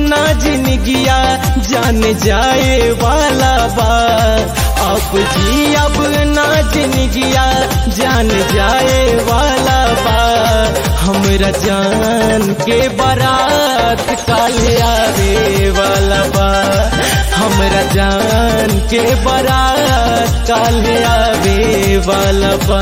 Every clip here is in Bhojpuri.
ना जिंदगिया जान जाए वाला बा अब जी अब ना जिंदगिया जान जाए वाला बा हमरा जान के बारात काले आवे वाला बा हमरा जान के बारात काले आवे वाला बा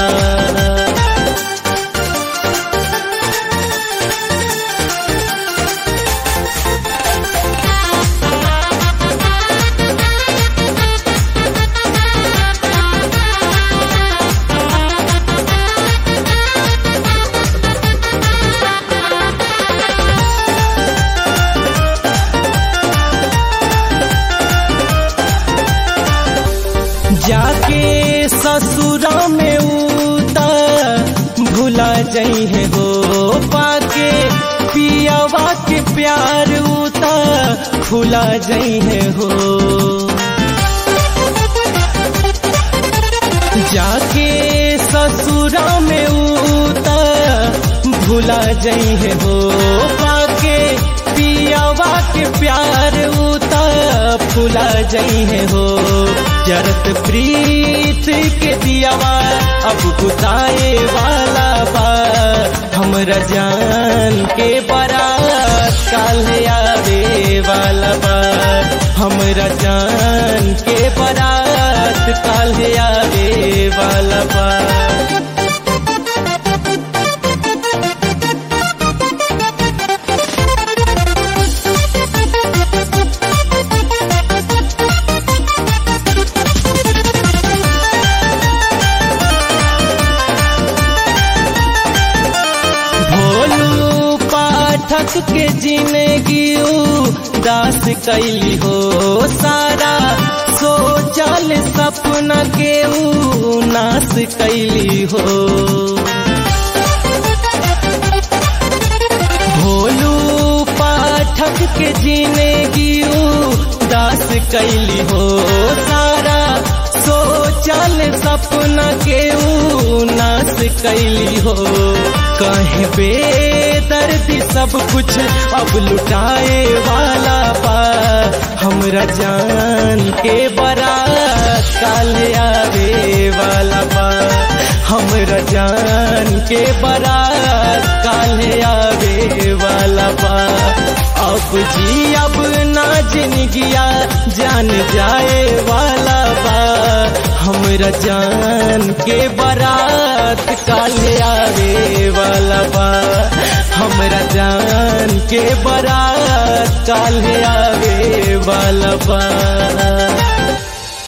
जाके ससुरा में उता भुला जाइ है हो पाके पियावा के प्यार उता खुला जाइ है हो जाके ससुरा में उता भुला जाइ है हो पाके पियावा के प्यार उता फुला जाइ है हो जरत प्रीत के दियावा अब बुताए वाला बा हमरा जान के बारात काले आवे वाला बा हमरा जान के बारात काले आवे वाला बा भोलू पाठक के जिंदगी दास कैली हो सारा सोचल सपना के ऊ नाश कैली हो भोलू पाठक के जिंदगी दास कैली हो सारा सोचल सपना के ऊ नाश कैली हो कहे बेदर्दी सब कुछ अब लुटाए वाला बा हमरा जान के बारात काले आवे वाला बा हमरा जान के बारात काले आवे वाला बा अब जी अब ना जिंदगिया जान जाए वाला बा हमरा जान के बारात काले आवे वाला बा हमरा जान के बारात काले आवे वाला बा